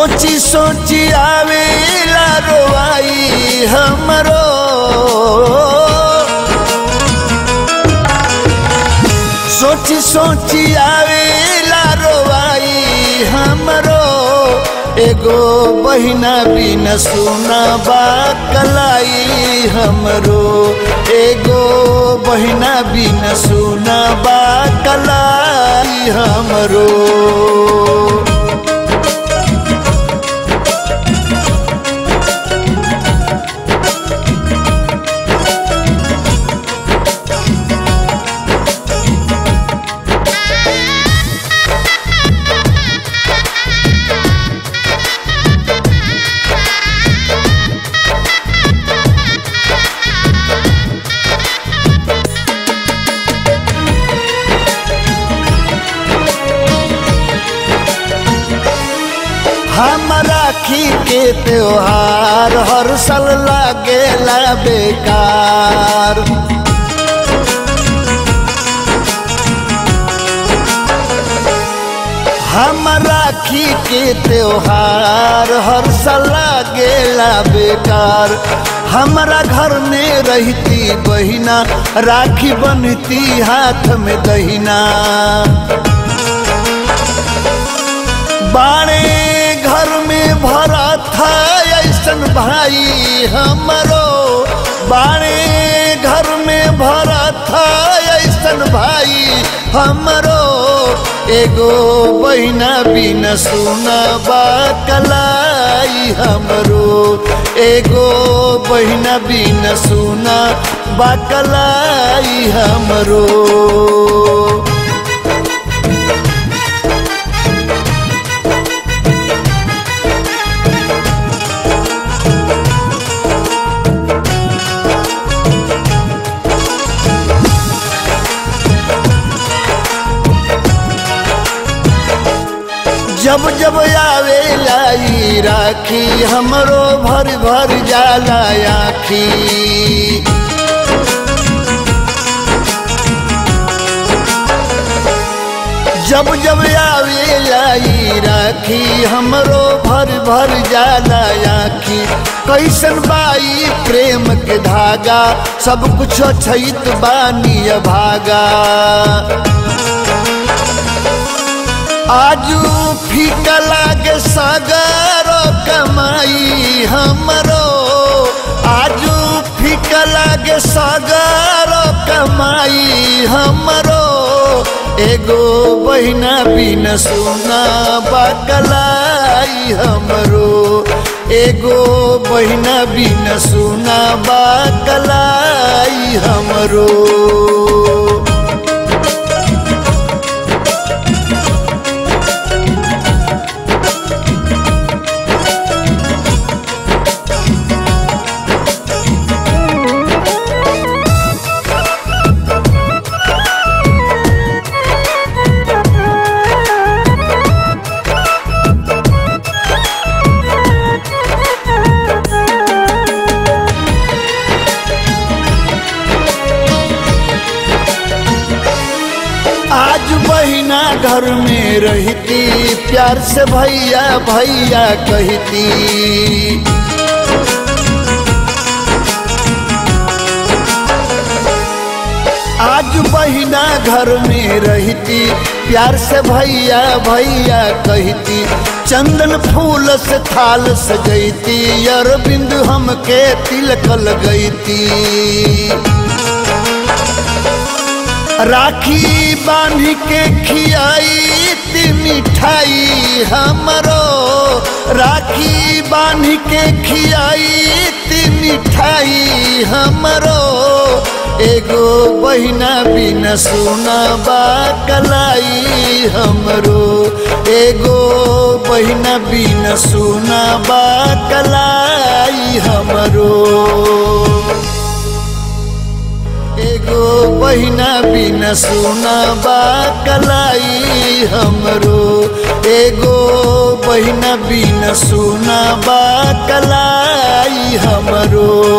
सोची सोची आवेला रोवाई हमरो सोची सोची आवेला रोवाई हमरो एगो बहिना बिन सुना बा कलाई हमरो एगो बहिना बिन सुना बा कलाई हमरो हम राखी के त्योहार हर साल लागेला बेकार हम राखी के त्योहार हर साल लागेला बेकार हमारा घर में रहती बहिना राखी बनती हाथ में दहिना बाणे घर में भरा था ऐसन भाई हमरो बाणे घर में भरा था ऐसन भाई हमरो एगो बहिना बिन सुना बा कलाई हमरो एगो बहिना बिन सुना बा कलाई हमरो जब जब आवे लाई राखी हमरो भर भर जाला आखी जब जब आवे लाई राखी हमरो भर भर जाला आखी कैसन बाई प्रेम के धागा सब कुछ छैत बानी भागा आजू फीका लागे सागर कमाई हमरो आजू फीका लागे सागर कमाई हमरो एगो बहिना बिन सुना बाकलाई हमरो एगो बहिना बिन सुना बाकलाई हमरो आज बहिना घर में रहती प्यार से भैया भैया कहती आज बहिना घर में रहती प्यार से भैया भैया कहती चंदन फूल से थाल सजैती अरविंद हमके तिलक लगैती राखी बांध के खियाई ती मिठाई हमरो राखी बांध के खियाई ती मिठाई हमरो एगो बहिना बिन सुना बा कलाई हमरो एगो बहिना बिन सुना बा कलाई हमरो एगो बहिना बिन सुना बा कलाई हमरो एगो बहिना बिन सुना बा कलाई हमरो